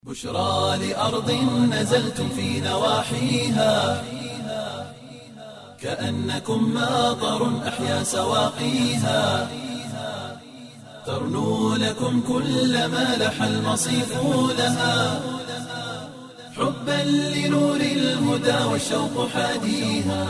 بشرى لأرض نزلتم في نواحيها كأنكم ماطر أحيا سواقيها ترنو لكم كل ما لح المصيف لها حبا لنور الهدى والشوق حاديها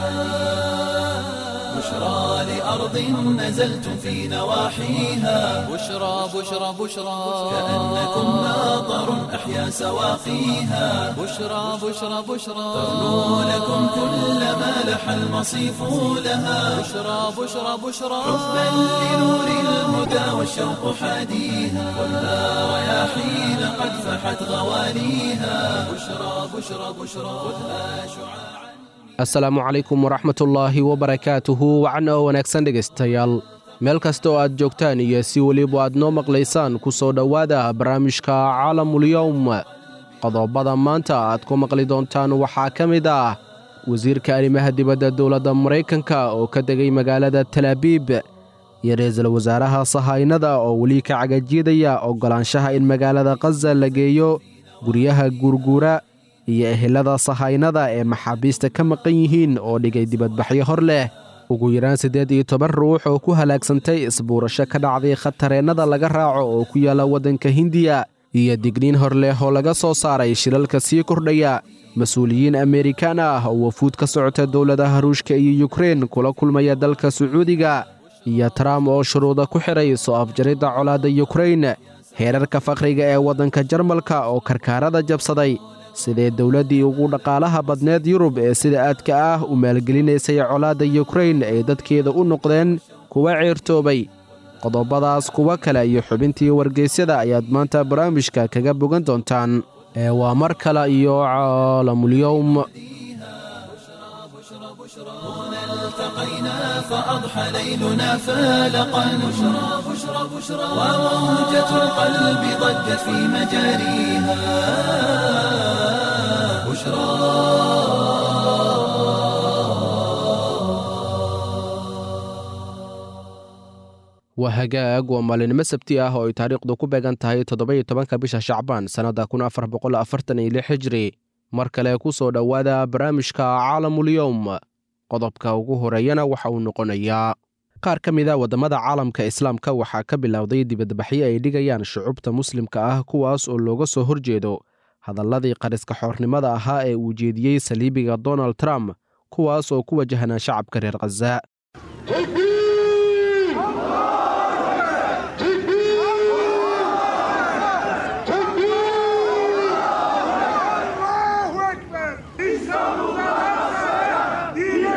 بشرى لأرض نزلتم في نواحيها بشرى بشرى بشرى كأنكم ماطر أحيا سواقيها بشرى بشرى بشرى ترنو لكم كل ما لح المصيف لها بشرى بشرى بشرى حبا لنور الهدى والشوق حاديها خذها رياحين قد فحت غواليها بشرى بشرى بشرى خذها شعاعا asalaamu calaykum waraxmatullaahi wabarakaatuhu wacan oo wanaagsan dhegaystayaal meel kasta oo aad joogtaan iyo si weliba aad noo maqlaysaan ku soo dhowaada barnaamijka caalamulyowm qodobada maanta aad ku maqli doontaan waxaa ka mid ah wasiirka arrimaha dibadda dowladda maraykanka oo ka degay magaalada talaabiib iyo ra-iisul wasaaraha sahaynada oo weli ka cagajiidaya oggolaanshaha in magaalada khaza la geeyo guryaha guurguura iyo ehelada sahaynada ee maxaabiista ka maqan yihiin oo dhigay dibadbaxyo hor leh ugu yaraan siddeed iyo toban ruux oo ku halaagsantay isbuurasho ka dhacday khatareennada laga raaco oo ku yaalla waddanka hindiya iyo digniin hor leh oo laga soo saaray shilalka sii kordhaya mas-uuliyiin amerikaan ah oo wafuud ka socota dowladaha ruushka iyo yukrein kula kulmaya dalka sacuudiga iyo trump oo shuruuda ku xidhay soo afjaridda colaadda yukrein heerarka fakhriga ee waddanka jarmalka oo karkaarada jabsaday sidee dowladdii ugu dhaqaalaha badneed yurub ee sida aadka ah u maalgelinaysay colaadda yukrein ay dadkeeda u noqdeen kuwa ceertoobay qodobadaas kuwa kale iyo xubintii wargeysyada ayaad maanta barnaamijka kaga bogan doontaan ee waa mar kale iyo caalamulyowm التقينا فأضحى ليلنا فالقا بشرى بشرى بشرى وموجة القلب ضجت في مجاريها بشرى waa hagaag waa maalinimo sabti ah oo ay taariikhdu ku beegan tahay toddoba-iyo tobanka bisha shacbaan sannadda kun afar boqol afartan iyo lix hijri mar kale ku soo dhowaada barnaamijka caalamulyowm qodobka ugu horeeyana waxa uu noqonayaa qaar ka mid a waddamada caalamka islaamka waxaa ka bilowday dibadbaxyo ay dhigayaan shucubta muslimka ah kuwaas oo looga soo horjeedo hadalladii qariska xoornimada ahaa ee uu jeediyey saliibiga donald trump kuwaas oo ku wajahnaa shacabka reer khaza الله أكبر İstanbul'da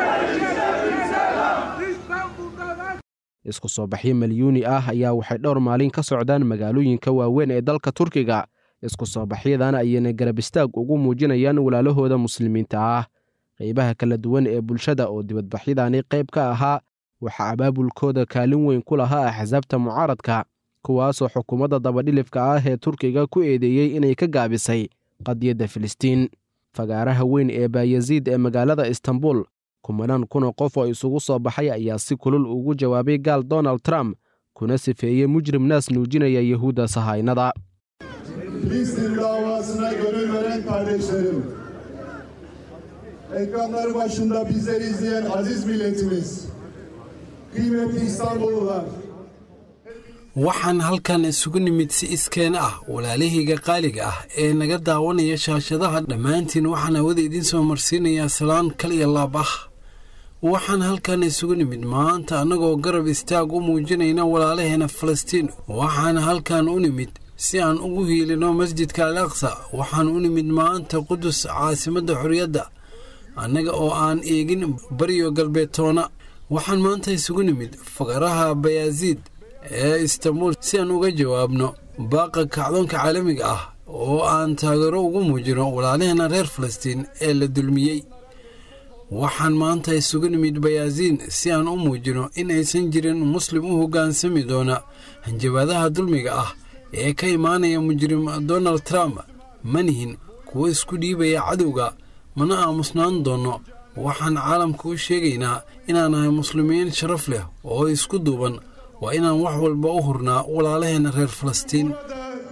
İstanbul'da isku soo baxyo milyuuni ah ayaa waxay dhowr maalin ka socdaan magaalooyinka waaweyn ee dalka turkiga isku soo baxyadan ayayna garab istaag ugu muujinayaan walaalahooda muslimiinta ah qaybaha kala duwan ee bulshada oo dibadbaxyadani qayb ka ahaa waxaa abaabulkooda kaalin weyn ku lahaa axsaabta mucaaradka kuwaasoo xukuumadda dabadhilifka ah ee turkiga ku eedeeyey inay ka gaabisay qadiyadda filistiin fagaaraha weyn ee baayaziid ee magaalada istanbul kumanaan kuna qof oo isugu soo baxay ayaa si kulul ugu jawaabay gaal donald trump kuna sifeeyey mujrim naas nuujinaya yahuudda sahaynada Filistin davasına gönül veren kardeşlerim, ekranları başında bizleri izleyen aziz milletimiz, kıymetli İstanbullular, waxaan halkan isugu nimid si iskeen ah walaalahayga qaaliga ah ee naga daawanaya shaashadaha dhammaantiin waxaan hawada idiin soo marsiinayaa salaan kal iyo laab ah waxaan halkan isugu nimid maanta annagoo garab istaag u muujinayna walaalaheena falastiin waxaan halkan u nimid si aan ugu hiilino masjidka al aqsa waxaan u nimid maanta qudus caasimadda xorriyadda annaga oo aan eegin bariyo galbeedtoona waxaan maanta isugu nimid faqaraha bayaaziid ee istanbul si aan uga jawaabno baaqa kacdoonka caalamiga ah oo aan taageero ugu muujino walaalaheena reer falastiin ee la dulmiyey waxaan maanta isugu nimid bayaaziin si aan u muujino in aysan jirin muslim u hoggaansami doona hanjabaadaha dulmiga ah ee ka imaanaya mujrim donald trump ma nihin kuwo isku dhiibaya cadowga mana aamusnaan doonno waxaan caalamka u sheegaynaa inaan nahay muslimiin sharaf leh oo isku duuban waa inaan wax walba u hurnaa walaalaheenna reer falastiin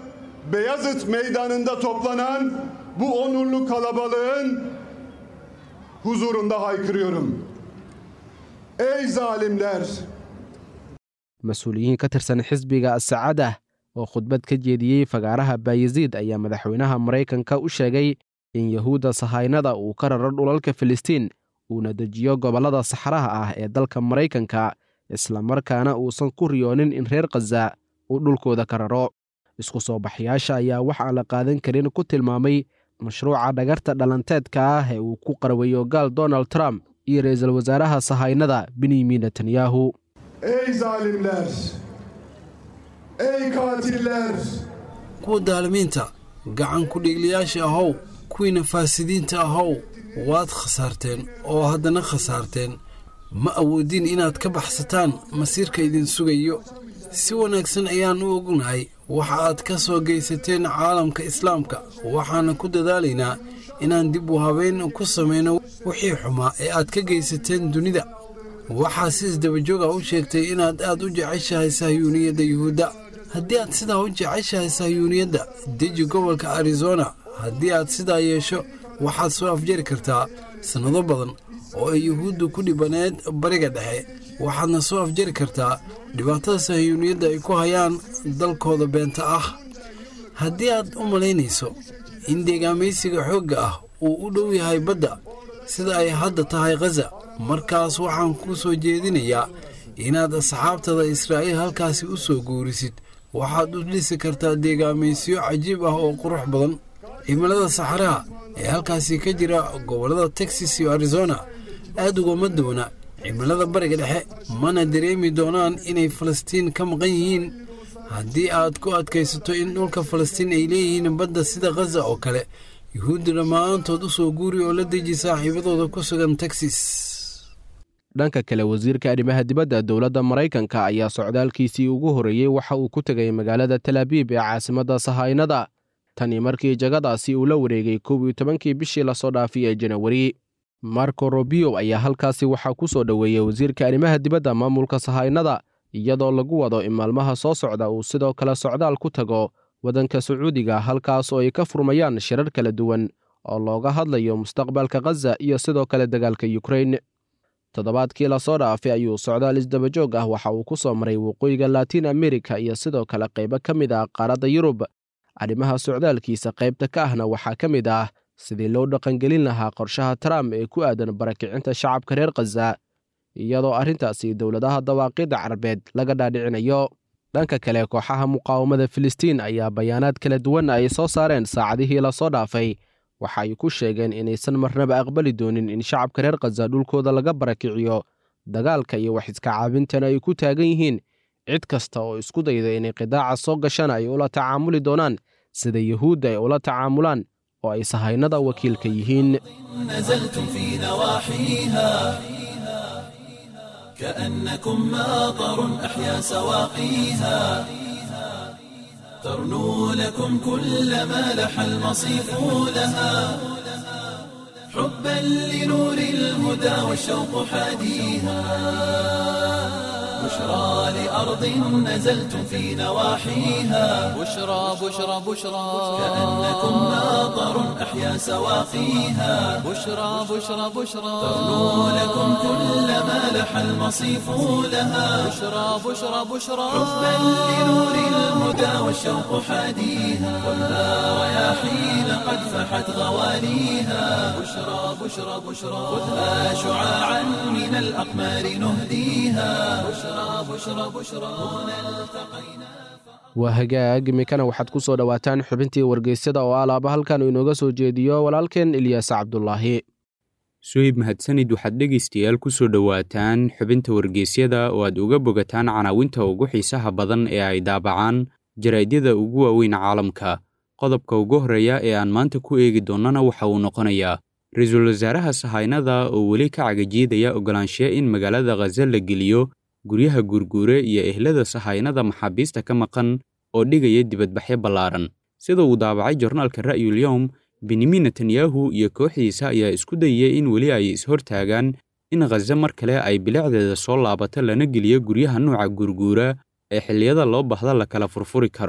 Beyazıt Meydanı'nda toplanan bu onurlu kalabalığın huzurunda haykırıyorum. Ey zalimler! mas-uuliyiin ka tirsan xisbiga asacada oo khudbad ka jeediyey fagaaraha bayaziid ayaa madaxweynaha maraykanka u sheegay in yahuudda sahaynada uu ka raro dhulalka filistiin uuna dejiyo gobollada saxraha ah ee dalka maraykanka islamarkaana uusan ku riyoonin in reer khaza uu dhulkooda ka raro isku soo baxyaasha ayaa wax aan la qaadan karin ku tilmaamay mashruuca dhagarta dhalanteedka ah ee uu ku qarwayo gaal donald trump iyo ra'iisul wasaaraha sahaynada benyamin netanyahu Ey zalimler! Ey katiller! kuwa daalimiinta gacan ku-dhiigliyaasha ahow kuwiina faasidiinta ahow waad khasaarteen oo haddana khasaarteen ma awoodin inaad ka baxsataan masiirka idin sugayo si wanaagsan ayaan u ognahay waxa aad ka soo geysateen caalamka islaamka waxaana ku dadaalaynaa inaan dib u habeyn ku samayno wixii xumaa ee aad ka geysateen dunida waxaa si isdabajooga u sheegtay inaad aad u jeceshahay sahyuuniyadda yuhuudda haddii aad sidaa u jeceshahay sahyuuniyadda deji gobolka arizona haddii aad sidaa yeesho waxaad soo afjari kartaa sannado badan oo ay yuhuuddu ku dhibaneed bariga dhexe waxaadna soo afjari kartaa dhibaatada sahyuuniyadda ay ku hayaan dalkooda beenta ah haddii aad u malaynayso in deegaamaysiga xoogga ah uu u dhow yahay badda sida ay hadda tahay khaza markaas waxaan kuu soo jeedinayaa inaad asxaabtada israa'iil halkaasi u soo guurisid waxaad u dhisi kartaa deegaamaysiyo cajiib ah oo qurux badan cimilada saxaraha ee halkaasi ka jira gobollada texas iyo arizona aad ugama duwana cimilada bariga dhexe mana dareemi doonaan inay falastiin ka maqan yihiin haddii aad ku adkaysato in dhulka falastiin ay leeyihiin badda sida khaza oo kale yuhuudda dhammaantood u soo guuri oo la deji saaxiibadooda ku sugan texas dhanka kale wasiirka arrimaha dibadda dowladda maraykanka ayaa socdaalkiisii ugu horreeyey waxa uu ku tegay magaalada talaabiib ee caasimadda sahaynada tani markii jagadaasi uu la wareegay kow iyo tobankii bishii lasoo dhaafay ee janawari marco robio ayaa halkaasi waxaa ku soo dhoweeyey wasiirka arrimaha dibadda maamulka sahaynada iyadoo lagu wado in maalmaha soo socda uu sidoo kale socdaal ku tago waddanka sacuudiga halkaas oo ay ka furmayaan shirar kala duwan oo looga hadlayo mustaqbalka khaza iyo sidoo kale dagaalka yukrain toddobaadkii lasoo dhaafay ayuu socdaal isdabajoog ah waxa uu ku soo maray waqooyiga laatiin amerika iyo sidoo kale qaybo ka mid ah qaaradda yurub arrimaha socdaalkiisa qaybta ka ahna waxaa ka mid ah sidii loo dhaqangelin lahaa qorshaha trump ee ku aadan barakicinta shacabka reer khaza iyadoo arrintaasi dowladaha dawaaqidda carabeed laga dhaadhicinayo dhanka kale kooxaha muqaawamada filistiin ayaa bayaanaad kala duwan ay soo saareen saacadihii lasoo dhaafay waxa ay ku sheegeen inaysan marnaba aqbali doonin in shacabka reer khaza dhulkooda laga barakiciyo dagaalka iyo wax iska caabintana ay ku taagan yihiin cid kasta oo isku dayda inay qidaaca soo gashana ay ula tacaamuli doonaan sida yuhuudda ay ula tacaamulaan oo ay sahaynada wakiilka yihiin نزلتم في نواحيها كأنكم ماطر أحيا سواقيها ترنو لكم كل ما لح المصيف لها حبا لنور الهدى والشوق حاديها بشرى لأرض نزلتم في نواحيها بشرى بشرى بشرى كأنكم ماطر أحيا سواقيها بشرى بشرى بشرى ترنو لكم كل ما لح المصيف لها بشرى بشرى بشرى حبا لنور الهدى والشوق حاديها والنار رياحين قد فحت غواليها بشرى بشرى بشرى خذها شعاعا من الأقمار نهديها بشرى بشرى بشرى هنا التقينا waa hagaag imikana waxaad ku soo dhowaataan xubintii wargeysyada oo alaaba halkan uu inooga soo jeediyo walaalkeen ilyaas cabdulaahi suhayb mahadsanid waxaad dhegaystayaal ku soo dhowaataan xubinta wargeysyada oo aad uga bogataan canaawinta ugu xiisaha badan ee ay daabacaan jaraadyada ugu waaweyn caalamka qodobka ugu horreeya ee aan maanta ku eegi doonnana waxa uu noqonayaa ra-iisul wasaaraha sahaynada oo weli ka cagajiidaya ogolaanshiya in magaalada khaza la geliyo guryaha guurguure iyo ehlada sahaynada maxaabiista ka maqan oo dhigaya dibadbaxyo ballaaran sida uu daabacay jornaalka ra'yul yowm benyamin netanyahu iyo kooxdiisa ayaa isku dayaya in weli ay ishortaagaan in khaza mar kale ay bilicdeeda soo laabato lana geliyo guryaha nuuca guurguura ee xilliyada loo bahda la kala furfuri karo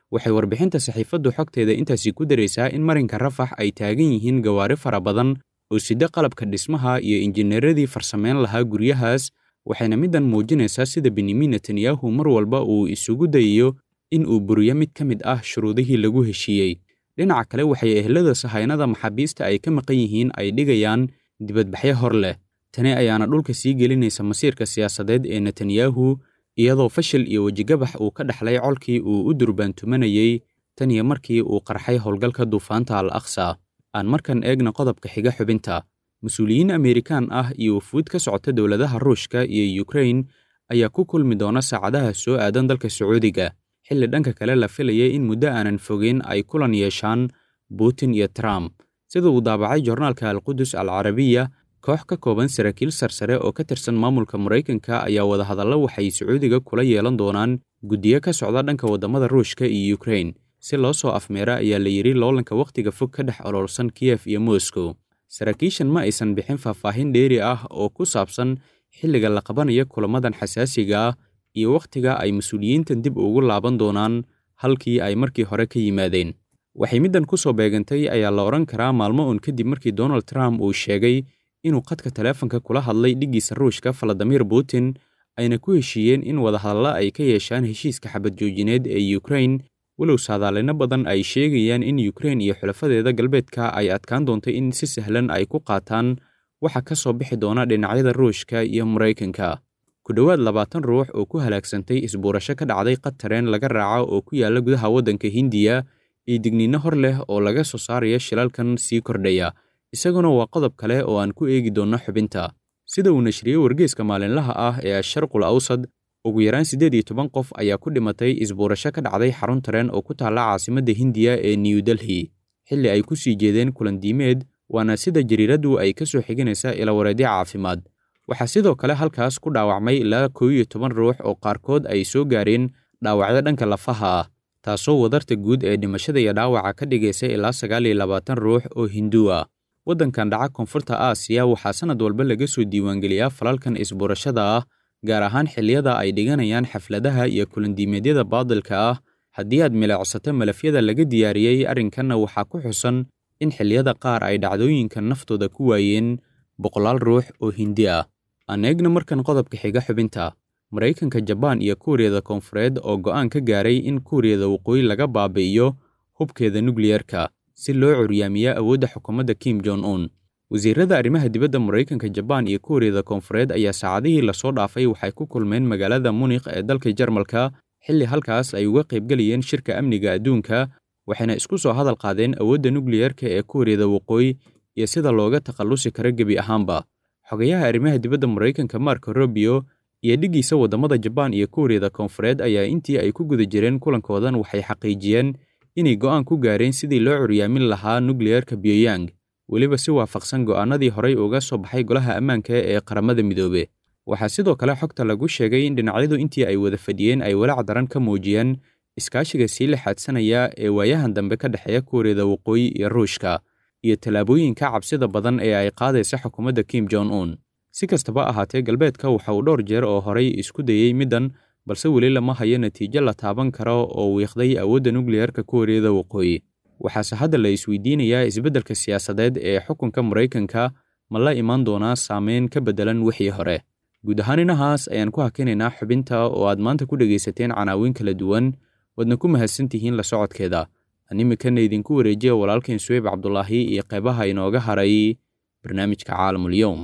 waxay warbixinta saxiifaddu xogteeda intaasi ku daraysaa in marinka rafax ay taagan yihiin gawaari fara badan oo sida qalabka dhismaha iyo injineeradii farsameyn lahaa guryahaas waxayna middan muujinaysaa sida benyamin netanyahu mar walba uu isugu dayayo in uu buriyo mid ka mid ah shuruudihii lagu heshiiyey dhinaca kale waxay ehlada sahaynada maxaabiista ay ka maqan yihiin ay dhigayaan dibadbaxyo hor leh tani ayaana dhulka sii gelinaysa masiirka siyaasadeed ee netanyahu iyadoo fashil iyo wejigabax uu ka dhexlay colkii uu u durbaantumanayey tan iyo markii uu qarxay howlgalka duufaanta al aqsa aan markan eegna qodobka xiga xubinta mas-uuliyiin ameerikaan ah iyo wafuud ka socota dowladaha ruushka iyo yukrain ayaa ku kulmi doona saacadaha soo aadan dalka sacuudiga xilli dhanka kale la filayay in muddo aanan fogeyn ay kulan yeeshaan putin iyo trump sida uu daabacay jornaalka alqudus al carabiya koox ka kooban saraakiil sarsare oo ka tirsan maamulka maraykanka ayaa wadahadallo waxay sacuudiga kula yeelan doonaan guddiyo ka socda dhanka waddamada ruushka iyo yukrain si loo soo afmeera ayaa la yidhi loolanka wakhtiga fog ka dhex oloolsan kiyef iyo moscow saraakiishan ma aysan bixin faahfaahin dheeri ah oo ku saabsan xilliga la qabanayo kulamadan xasaasiga ah iyo wakhtiga ay mas-uuliyiintan dib ugu laaban doonaan halkii ay markii hore ka yimaadeen waxay middan ku soo beegantay ayaa la odhan karaa maalmo uun kadib markii donald trump uu sheegay inuu khadka taleefanka kula hadlay dhiggiisa ruushka valadimir putin ayna ku heshiiyeen in wadahadalla ay ka yeeshaan heshiiska xabad joojineed ee yukrain walow saadaalino badan ay sheegayaan in yukrain iyo xulafadeeda galbeedka ay adkaan doonto in si sahlan ay ku qaataan waxa ka soo bixi doona dhinacyada ruushka iyo maraykanka ku dhowaad labaatan ruux oo ku halaagsantay isbuurasho ka dhacday qatareen laga raaca oo ku yaalla gudaha waddanka hindiya iyo digniinno hor leh oo laga soo saaraya shilalkan sii kordhaya isaguna waa qodob kale oo aan ku eegi doonno xubinta sida uu nashriyey wargeeska maalinlaha ah ee asharqul awsad ugu yaraan siddeed iyo toban qof ayaa ku dhimatay isbuurasho ka dhacday xarun tareen oo ku taalla caasimadda hindiya ee new delhi xilli ay ku sii jeedeen kulandiimeed waana sida jariiraddu ay ka soo xiganaysa ilawareedyo caafimaad waxaa sidoo kale halkaas ku dhaawacmay ilaa koow iyo toban ruux oo qaarkood ay soo gaareen dhaawacyo dhanka lafaha ah taasoo wadarta guud ee dhimashada iyo dhaawaca ka dhigaysa ilaa sagaal iyo labaatan ruux oo hinduu ah waddankan dhaca koonfurta aasiya waxaa sannad walba laga soo diiwaangeliyaa falalkan isbuurashada ah gaar ahaan xilliyada ay dhiganayaan xafladaha iyo kulandiimeedyada baadilka ah haddii aad milicsato malafyada laga diyaariyey arrinkanna waxaa ku xusan in xilliyada qaar ay dhacdooyinkan naftooda ku waayeen boqolaal ruux oo hindi ah aan eegna markan qodobka xiga xubinta maraykanka jabaan iyo kuuriyada koonfureed oo go'aan ka gaaray in kuuriyada waqooyi laga baabi'iyo hubkeeda nukliyerka si loo curyaamiya awoodda xukuumadda kim jon un wasiirada arrimaha dibadda maraykanka jabaan iyo kuuriyada koonfureed ayaa saacadihii lasoo dhaafay waxay ku kulmeen magaalada munikh ee dalka jarmalka xilli halkaas ay uga qaybgelayeen shirka amniga adduunka waxayna isku soo hadal qaadeen awoodda nukliyerka ee kuuriyada waqooyi iyo sida looga takhallusi karo gebi ahaanba xogayaha arrimaha dibadda maraykanka marko robio iyo dhiggiisa waddamada jabaan iyo kuuriyada koonfureed ayaa intii ay ku guda jireen kulankoodan waxay xaqiijiyeen inay go'aan ku gaareen sidii loo curyaamin lahaa nukliyerka pyongyang weliba si waafaqsan go'aanadii horey uga soo baxay golaha ammaanka ee qaramada midoobe waxaa sidoo kale xogta lagu sheegay in dhinacyadu intii ay wada fadhiyeen ay walaac daran ka muujiyeen iskaashiga sii lixaadsanaya ee waayahan dambe ka dhexeeya kuuriyada waqooyi iyo ruushka iyo tallaabooyinka cabsida badan ee ay qaadaysa xukuumadda kim jon un si kastaba ahaatee galbeedka waxa uu dhowr jeer oo horay isku dayey middan balse weli lama hayo natiijo la taaban karo oo wiiqday awoodda nukliyerka kuuriyada waqooyi waxaase hadda la isweydiinayaa isbeddelka siyaasadeed ee xukunka maraykanka ma la imaan doonaa saameyn ka beddelan wixii hore guud ahaan inahaas ayaan ku hakinaynaa xubinta oo aad maanta ku dhegaysateen canaawiin kala duwan waadna ku mahadsan tihiin la socodkeeda aan iminkana idinku wareejiya walaalkeen suweyb cabdulaahi iyo qeybaha inooga haray barnaamijka caalamulyoum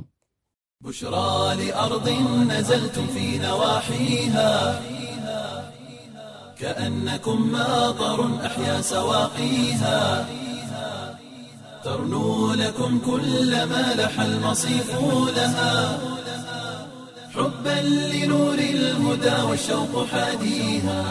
بشرى لأرض نزلتم في نواحيها كأنكم ماطر أحيا سواقيها ترنو لكم كل ما لح المصيف لها حبا لنور الهدى والشوق حاديها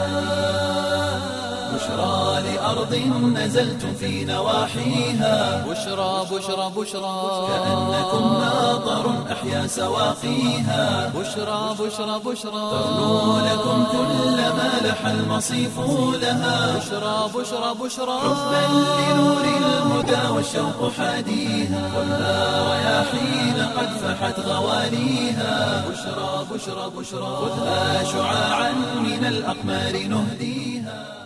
بشرى لأرض نزلتم في نواحيها بشرى بشرى بشرى كأنكم ماطر أحيا سواقيها بشرى بشرى بشرى ترنو لكم كل ما لح المصيف لها بشرى بشرى بشرى حبا لنور الهدى والشوق حاديها خذها رياحين قد فحت غواليها بشرى بشرى بشرى خذها شعاعا من الأقمار نهديها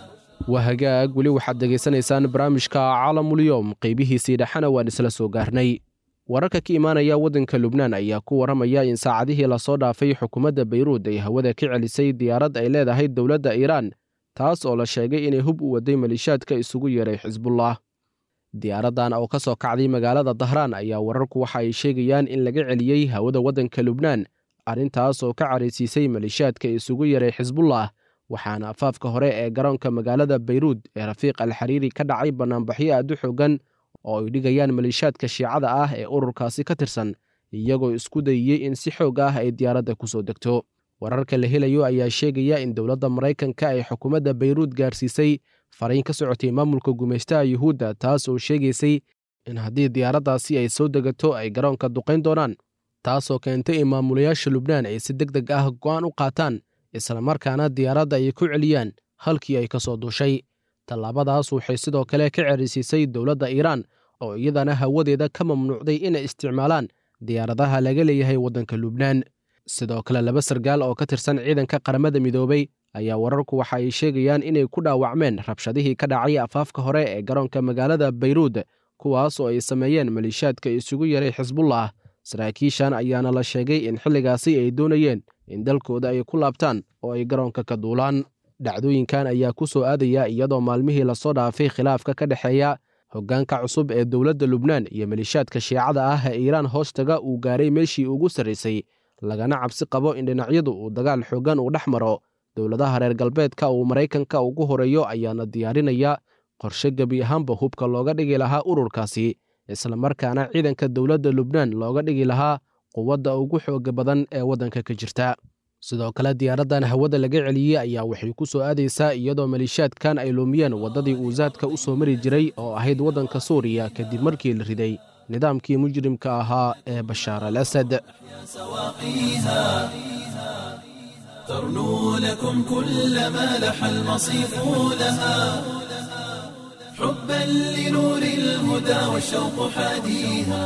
waa hagaag weli waxaad degaysanaysaan barnaamijka caalamulyoom qeybihiisii dhexena waan isla soo gaarnay wararka ka imaanaya waddanka lubnaan ayaa ku warramaya in saacadihii lasoo dhaafay xukuumadda bayruud ay hawada ka celisay diyaarad ay leedahay dowladda iiraan taas oo la sheegay inay hub u waday maliishaadka isugu yeeray xisbullah diyaaraddan oo ka soo kacday magaalada dahraan ayaa wararku waxa ay sheegayaan in laga celiyey hawada waddanka lubnaan arrintaas oo ka caraysiisay maliishaadka isugu yeeray xisbullah waxaana afaafka hore ee garoonka magaalada bayruud ee rafiiq alxariiri ka dhacay bannaanbaxyo aad u xoogan oo ay dhigayaan maliishaadka shiicada ah ee ururkaasi ka tirsan iyagoo isku dayiyey in si xoog ah ay diyaaradda ku soo degto wararka la helayo ayaa sheegaya in dowladda maraykanka ay xukuumadda bayruud gaarsiisay fariin ka socotay maamulka gumaystaha yuhuudda taas oo sheegaysay in haddii diyaaraddaasi ay soo degato ay garoonka duqayn doonaan taasoo keentay in maamulayaasha lubnaan ay si deg deg ah go'aan u qaataan islamarkaana diyaaradda ay ku celiyaan halkii ay ka soo duushay tallaabadaas waxay sidoo kale ka cerisiisay dowladda iiraan oo iyadana hawadeeda ka mamnuucday inay isticmaalaan diyaaradaha laga leeyahay waddanka lubnaan sidoo kale laba sargaal oo ka tirsan ciidanka qaramada midoobay ayaa wararku waxa ay sheegayaan inay ku dhaawacmeen rabshadihii ka dhacay afaafka hore ee garoonka magaalada bayruud kuwaas oo ay sameeyeen maliishaadka isugu yaray xisbullah saraakiishan ayaana la sheegay in xilligaasi ay doonayeen in dalkooda ay ku laabtaan oo ay garoonka ka duulaan dhacdooyinkan ayaa ku soo aadaya iyadoo maalmihii lasoo dhaafay khilaafka ka dhexeeya hoggaanka cusub ee dowladda lubnaan iyo maliishaadka shiicada ah ee iiraan hoostaga uu gaaray meeshii ugu sarraysay lagana cabsi qabo in dhinacyadu uu dagaal xooggan uu dhex maro dowladaha reer galbeedka uu maraykanka ugu horeeyo ayaana diyaarinaya qorshe gebi ahaanba hubka looga dhigi lahaa ururkaasi islamarkaana ciidanka dowladda lubnaan looga dhigi lahaa quwadda ugu xooga badan ee waddanka ka jirta sidoo kale diyaaraddan hawada laga celiyey ayaa waxay ku soo aadaysaa iyadoo maliishaadkan ay luumiyeen waddadii uu saadka u soo mari jiray oo ahayd waddanka suuriya kadib markii la riday nidaamkii mujrimka ahaa ee bashaar al asad سواقيها ترنو لكم كل ما لح المصيف لها حبا لنور الهدى والشوق حاديها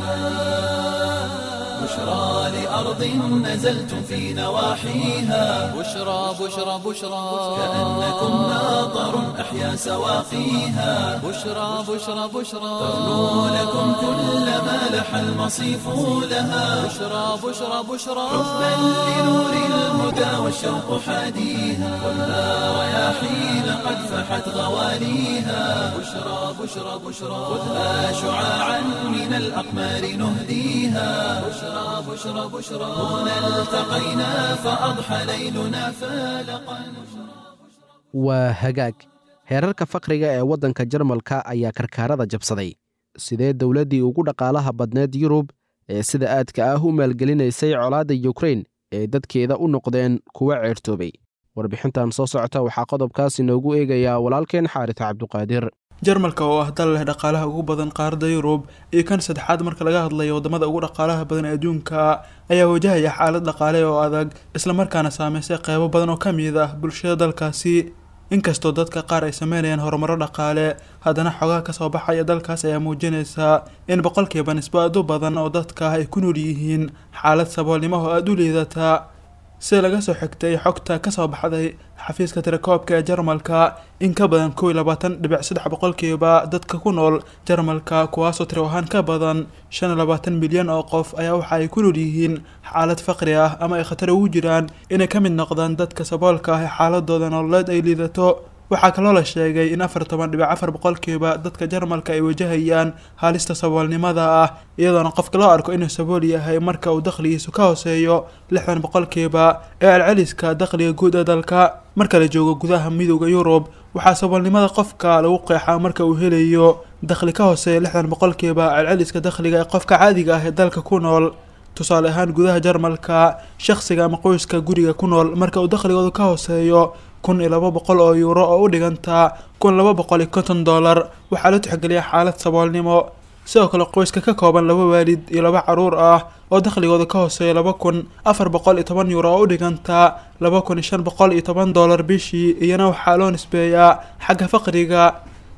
بشرى لأرض نزلتم في نواحيها بشرى بشرى بشرى كأنكم ناظر أحيا سواقيها بشرى بشرى بشرى ترنو لكم كل ما لح المصيف لها بشرى بشرى بشرى حبا لنور الهدى والشوق حاديها خذها رياحين قد فحت غواليها بشرى بشرى بشرى خذها شعاعا من الأقمار نهديها بشرى بشرى بشرى هنا التقينا فأضحى ليلنا فالقا waa hagaag heerarka fakriga ee waddanka jarmalka ayaa karkaarada jabsaday sidee dowladdii ugu dhaqaalaha badneed yurub ee sida aadka ah u maalgelinaysay colaadda yukrain ee dadkeeda u noqdeen kuwa ceertoobay warbixintan soo socota waxaa qodobkaas inoogu eegayaa walaalkeen xaarita cabduqaadir jarmalka oo ah dal leh dhaqaalaha ugu badan qaaradda yurub iyo kan saddexaad marka laga hadlayo wadamada ugu dhaqaalaha badan ee adduunka ayaa wajahaya xaalad dhaqaale oo adag islamarkaana saameysay qeybo badan oo ka mid ah bulshada dalkaasi inkastoo dadka qaar ay sameynayaan horumaro dhaqaale haddana xogaha kasoo baxaya dalkaas ayaa muujinaysa in boqolkiiba nisbo aad u badan oo dadka ay ku nool yihiin xaalad saboolnimo oo aada u liidata sida laga soo xigtay xogta kasoo baxday xafiiska tirakoobka ee jarmalka in ka badan kow iyo labaatan dhibic saddex boqolkiiba dadka ku nool jarmalka kuwaasoo tiro ahaan ka badan shan iyo labaatan milyan oo qof ayaa waxa ay ku nool yihiin xaalad faqri ah ama ay khatar ugu jiraan inay ka mid noqdaan dadka saboolka ah ee xaaladooda nololeed ay liidato waxaa kaloo la sheegay in afar toban dhibic afar boqolkiiba dadka jarmalka ay wajahayaan haalista saboolnimada ah iyadoona qofka loo arko inuu sabool yahay marka uu dakhligiisu ka hooseeyo lixdan boqolkiiba ee alceliska dakhliga guud ee dalka marka la joogo gudaha midooda yurub waxaa saboolnimada qofka lagu qeexaa marka uu helayo dakhli ka hooseeya lixdan boqolkiiba alceliska dakhliga ee qofka caadiga ah ee dalka ku nool tusaale ahaan gudaha jarmalka shakhsiga ama qoyska guriga ku nool marka uu dakhligoodu ka hooseeyo kun iyo laba boqol oo yuuro oo u dhigantaa kun laba boqol iyo konton dollar waxaa la tixgeliya xaalad saboolnimo sidoo kale qoyska ka kooban laba waalid iyo laba caruur ah oo dakhligooda ka hooseeya laba kun afar boqol iyo toban yuuro oo u dhigantaa laba kun iyo shan boqol iyo toban dollar bishii iyana waxaa loo nisbeeyaa xagga faqriga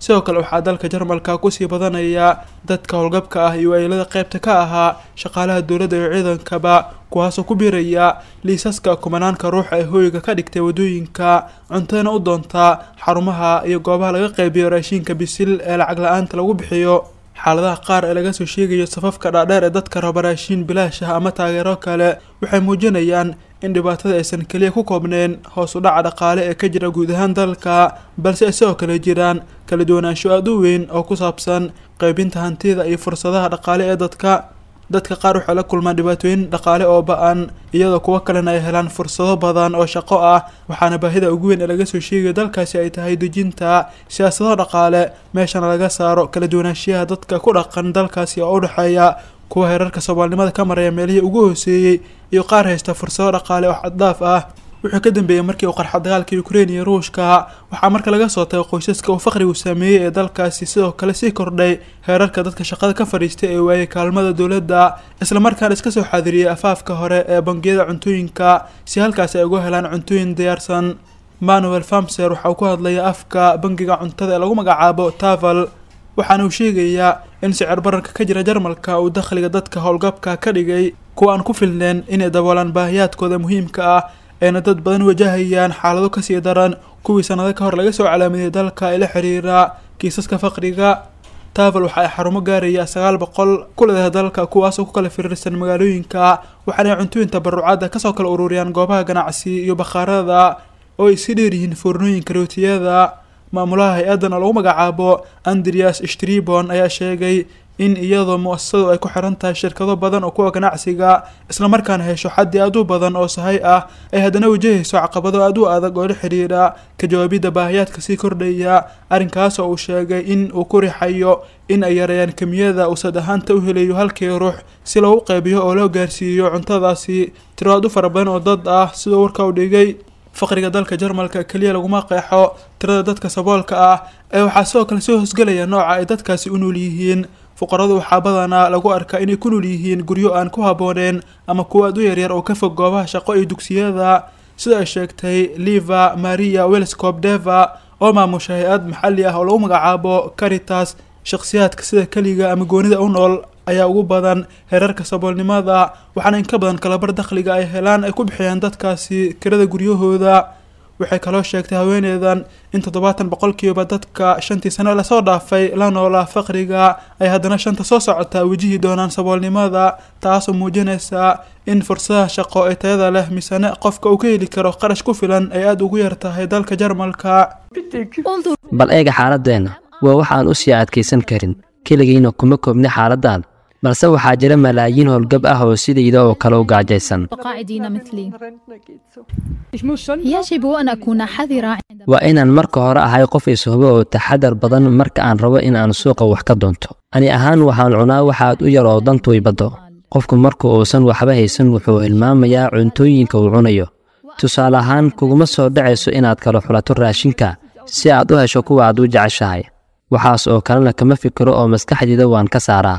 sidoo kale waxaa dalka jarmalka kusii badanaya dadka howlgabka ah iyo waylada qeybta ka ahaa shaqaalaha dowladda iyo ciidankaba kuwaasoo ku biiraya liisaska kumanaanka ruuxa ee hooyiga ka dhigtay wadooyinka cuntadana u doontaa xarumaha iyo goobaha laga qeybiyo raashiinka bisil ee lacag la-aanta lagu bixiyo xaaladaha qaar ee laga soo sheegayo safafka dhaadheer ee dadka raba raashiin bilaash ah ama taageero kale waxay muujinayaan in dhibaatada aysan keliya ku koobneen hoos u dhaca dhaqaale ee ka jira guud ahaan dalka balse ay sidoo kale jiraan kala duwanaansho aada u weyn oo ku saabsan qeybinta hantida iyo fursadaha dhaqaale ee dadka dadka qaar waxay la kulmaan dhibaatooyin dhaqaale oo ba-an iyadoo kuwo kalena ay helaan fursado badan oo shaqo ah waxaana baahida ugu weyn ee laga soo sheegayo dalkaasi ay tahay dejinta siyaasado dhaqaale meeshana laga saaro kala duwanaanshiyaha dadka ku dhaqan dalkaasi oo u dhexeeya kuwa heerarka soomaalnimada ka maraya meelihii ugu hooseeyey iyo qaar haysta fursado dhaqaale oo xaddaaf ah wuxuu ka dambeeyey markii uu qarxa dagaalka ukrein iyo ruushka waxaa marka laga soo tagay qoysaska uu faqrigu saameeyey ee dalkaasi sidoo kale sii kordhay heerarka dadka shaqada ka fadhiistay ee waayay kaalmada dowladda islamarkaana iska soo xaadiriyey afaafka hore ee bangiyada cuntooyinka si halkaasi ay uga helaan cuntooyin diyaarsan manuel famser waxa uu ku hadlaya afka bangiga cuntada ee lagu magacaabo taval waxaana uu sheegayaa in sicir bararka ka jira jarmalka uu dakhliga dadka howlgabka ka dhigay kuwa aan ku filneen inay daboolaan baahiyaadkooda muhiimka ah ayna dad badan wajahayaan xaalado kasii daran kuwii sanado ka hor laga soo calaamadiyay dalka ee la xiriira kiisaska faqriga taval waxa ay xarumo gaaraya sagaal boqol ku leedahay dalka kuwaasoo ku kala firiirsan magaalooyinka waxaana ay cuntooyin tabarucaada kasoo kala ururiyaan goobaha ganacsi iyo bakhaarada oo ay si dheer yihiin foornooyinka rootiyada maamulaha hay-addan oo lagu magacaabo andreas stribon ayaa sheegay in iyadoo mu-asasadu ay ku xiran tahay shirkado badan oo kuwa ganacsiga islamarkaana hesho xaddi aad u badan oo sahay ah ay haddana wajahayso caqabado aad u adag oo la xidhiidha ka jawaabidda baahiyaadka sii kordhaya arrinkaas oo uu sheegay in uu ku rixayo in ay yareeyaan kemiyada uu sad ahaanta u helayo halkii ruux si loogu qeybiyo oo loo gaarsiiyo cuntadaasi tiro aad u fara badan oo dad ah sidoo warka u dhigay faqriga dalka jarmalka keliya laguma qeexo tirada dadka saboolka ah ee waxaa sidoo kale soo hosgelaya nooca ay dadkaasi u nool yihiin fuqaradu waxaa badanaa lagu arkaa inay ku nool yihiin guryo aan ku habbooneen ama kuwa aad u yaryar oo ka fog goobaha shaqo iyo dugsiyada sida ay sheegtay liva maria welscop deva oo maamusha hay-ad maxalli ah oo lagu magacaabo caritas shakhsiyaadka sida keliga ama goonida u nool ayaa ugu badan heerarka saboolnimada waxaana in ka badan kalabar dakhliga ay helaan ay ku bixiyaan dadkaasi kirada guryahooda waxay kaloo sheegtay haweeneydan in toddobaatan boqolkiiba dadka shantii sano lasoo dhaafay la noolaa faqriga ay haddana shanta soo socotaa wejihi doonaan saboolnimada taasoo muujinaysa in fursadaha shaqo ee tayada leh misane qofka uu ka heli karo qarash ku filan ay aada ugu yar tahay dalka jarmalka bal eega xaaladeenna waa wax aan u sii adkaysan karin keligiina kuma koobni xaaladdan balse waxaa jira malaayiin howlgab ah oo sidayda oo kale u gaajaysan قاعدين مثلي يجب أن أكون حذرة waa inaan marka hore ahay qof ishubo oo taxadar badan marka aan rabo in aan suuqa wax ka doonto ani ahaan waxaan cunaa waxaad u yar oo dantu ibaddo qofku marka uusan waxba haysan wuxuu hilmaamayaa cuntooyinka uu cunayo tusaale ahaan kuguma soo dhacayso inaad kala xulato raashinka si aad u hesho kuwa aad u jeceshahay waxaas oo kalena kama fikiro oo maskaxdayda waan ka saaraa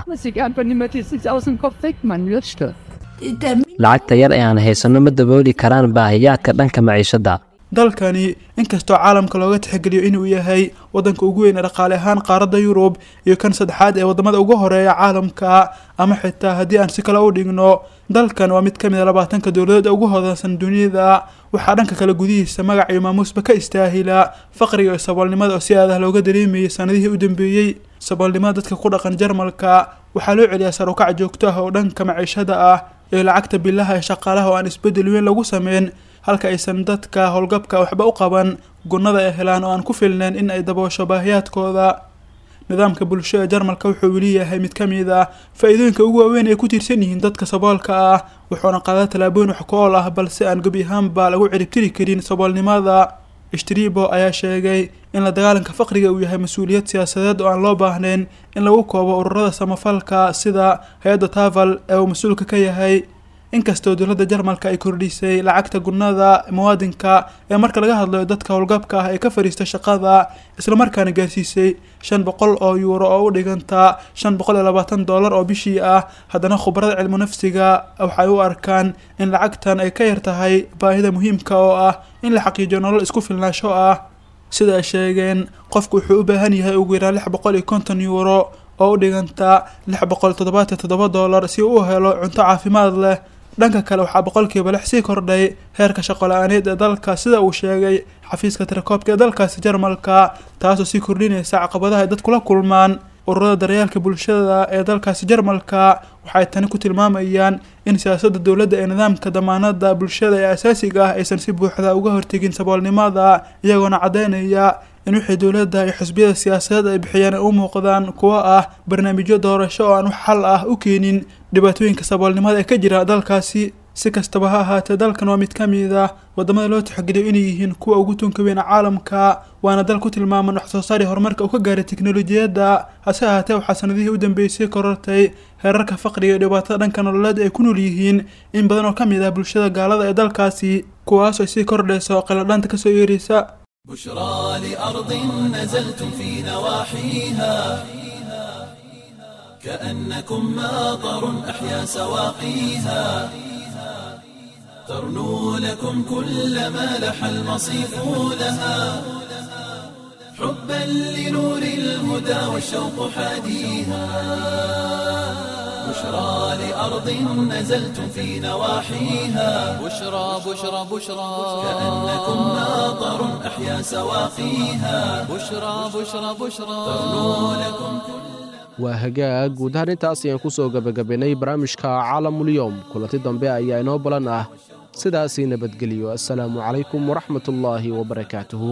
lacagta yar ee aan haysanno ma dabooli karaan baahiyaadka dhanka maciishadda dalkani inkastoo caalamka looga tixgeliyo inuu yahay waddanka ugu weyn ee dhaqaale ahaan qaaradda yurub iyo kan saddexaad ee waddamada ugu horeeya caalamka ama xitaa haddii aan si kale u dhigno dalkan waa mid ka mid a labaatanka dowladood ee ugu hodansan dunida waxaa dhanka kale gudihiisa magac iyo maamuusba ka istaahila faqriga iyo saboolnimada oo si aadah looga dareemayay sanadihii u dambeeyey saboolnimada dadka ku dhaqan jarmalka waxaa loo celiyaa sarukac joogto ah oo dhanka maciishada ah iyo lacagta bilaha ee shaqaalaha oo aan isbeddel weyn lagu sameyn halka aysan dadka howlgabka waxba u qaban gunnada ay helaan oo aan ku filnayn in ay daboosho baahiyaadkooda nidaamka bulsho ee jarmalka wuxuu weli yahay mid ka mid ah faa-iidooyinka ugu waaweyn ay ku tiirsan yihiin dadka saboolka ah wuxuuna qaadaa tallaabooyin wax ku ool ah balse aan gebi ahaanba lagu ciribtiri karin saboolnimada ishtribo ayaa sheegay in la dagaalanka faqriga uu yahay mas-uuliyad siyaasadeed oo aan loo baahnayn in lagu koobo ururada samafalka sida hay-adda taval ee uu mas-uulka ka yahay inkastoo dowladda jarmalka ay kordhisay lacagta gunnada muwaadinka ee marka laga hadlayo dadka howlgabka ah ee ka fadhiista shaqada islamarkaana gaarsiisay shan boqol oo yuuro oo u dhiganta shan boqol iyo labaatan dollar oo bishii ah haddana khubarada cilmu nafsiga waxay u arkaan in lacagtan ay ka yar tahay baahida muhiimka oo ah in la xaqiijiyo nolol isku filnaansho ah sida ay sheegeen qofku wuxuu u baahan yahay ugu yaraan lix boqol iyo konton yuuro oo u dhiganta lix boqol toddobaatan toddoba dollar si uu u helo cunto caafimaad leh dhanka kale waxaa boqolkiiba lix sii kordhay heerka shaqola-aaneed ee dalka sida uu sheegay xafiiska tirakoobka ee dalkaasi jarmalka taasoo sii kordhinaysa caqabadaha ay dadkula kulmaan ururada daryeelka bulshada ee dalkaasi jarmalka waxay tani ku tilmaamayaan in siyaasadda dowladda ee nidaamka damaanada bulshada ee asaasiga ah aysan si buuxda uga hortegin saboolnimada iyagoona caddaynaya in wixii dowladda iyo xisbiyada siyaasadeed ay bixiyaan ay u muuqdaan kuwo ah barnaamijyo doorasho oo aan wax xal ah u keenin dhibaatooyinka saboolnimada ee ka jira dalkaasi si kastaba ha ahaatee dalkan waa mid ka mid ah wadamada loo tixgeliyo inay yihiin kuwa ugu tunka weyn caalamka waana dal ku tilmaaman wax soo saari horumarka uu ka gaaray teknolojiyadda hase ahaatee waxaa sanadihii u dambeysay korortay heerarka faqriga iyo dhibaatada dhanka nololeed ay ku nool yihiin in badan oo ka mid ah bulshada gaalada ee dalkaasi kuwaas ay sii kordhayso qiladhaanta kasoo yeeraysa بشرى لأرض نزلتم في نواحيها كأنكم ماطر أحيا سواقيها ترنو لكم كل ما لح المصيف لها حبا لنور الهدى والشوق حاديها بشرى لأرض نزلتم في نواحيها بشرى بشرى بشرى كأنكم ماطر أحيا سواقيها بشرى بشرى بشرى ترنو لكم waa hagaag guud ahaan intaas ayaan ku soo gebagabaynay barnaamijka caalamulyoom kulanti dambe ayaa inoo balan ah sidaasii nabadgeliyo assalaamu calaykum waraxmatullaahi wabarakaatuhu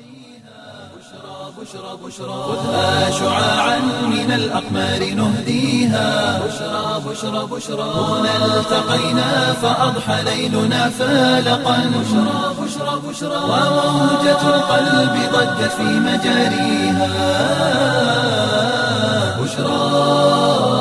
خذها شعاعا من الأقمار نهديها بشرى بشرى بشرى هنا التقينا فأضحى ليلنا فالقا بشرى بشرى بشرى وموجة القلب ضجت في مجاريها بشرى